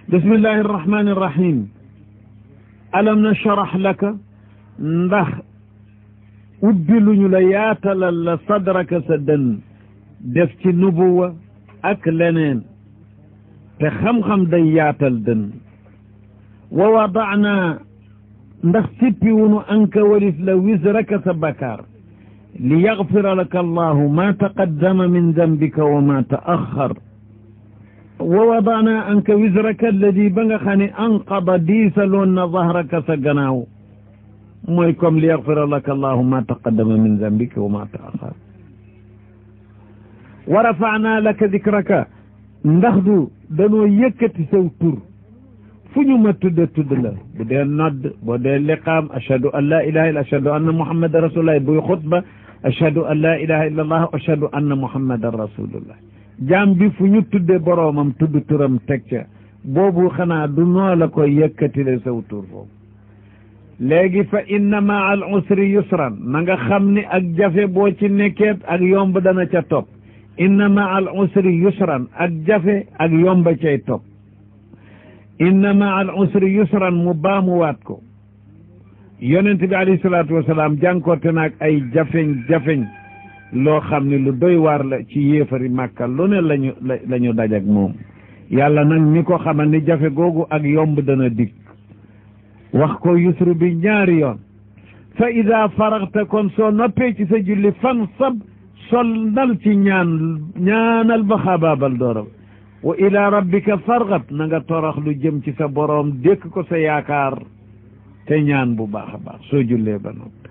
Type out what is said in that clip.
bismillahi irrahmani irrahim alam nashrah laka ndax ubbi luñu la yaatalal la sadraka sa dënn def ci nubuwa ak leneen te xam-xam day yaatal dënn wa wadaana ndax sippi wunu anka walis la wisraka sa bakaar li yaxfira laka allahu ma taqaddama min dambika wa ma taaxar wa wadaana anka wisraka alladi ba nga xam ne anqada diisaloon na zahraka sa gannaaw mooy comme li yaxfira laka allahu ma taqaddama min dambika wa ma taaxar wa rafaana laka dikraka ndax du danoo yëkkati saw tur fu ñu ma tudde tudd la bu dee nodd boo dee liqaam ashhadu an laa ilaha illa ashhadu anna muhammadan rasulullah buy xutba ashhadu an laa ilaha illa allah ashhadu anna muhammadan rasulullah jaam bi fu ñu tudde boroomam tudd turam teg ca boobu xanaa du noo la koy yëkkatile saw tur foofu léegi fa inna maa al usri yusran na nga xam ni ak jafe boo ci nekkeet ak yomb dana ca topp inna maa al usri yusran ak jafe ak yomba cay topp inna maa al usri yusran mu baamuwaat ko yonent bi alayhi salaatu wasalaam jànkoorte naag ay jafeñ-jafeñ loo xam ne lu doy waar la ci yéefari màkka lu ne lañu la ñu daj ak moom yàlla nag ni ko xamal ni jafe googu ak yomb dana dig wax ko yusru bi ñaari yoon fa ida faraxta kon soo noppee ci sa julli fan sab sol nal ci ñaan ñaanal ba xabaabal dooram wa ila rabbika fargab na nga torox lu jëm ci sa boroom dékk ko sa yaakaar te ñaan bu baax a baax soo jullee ba noppi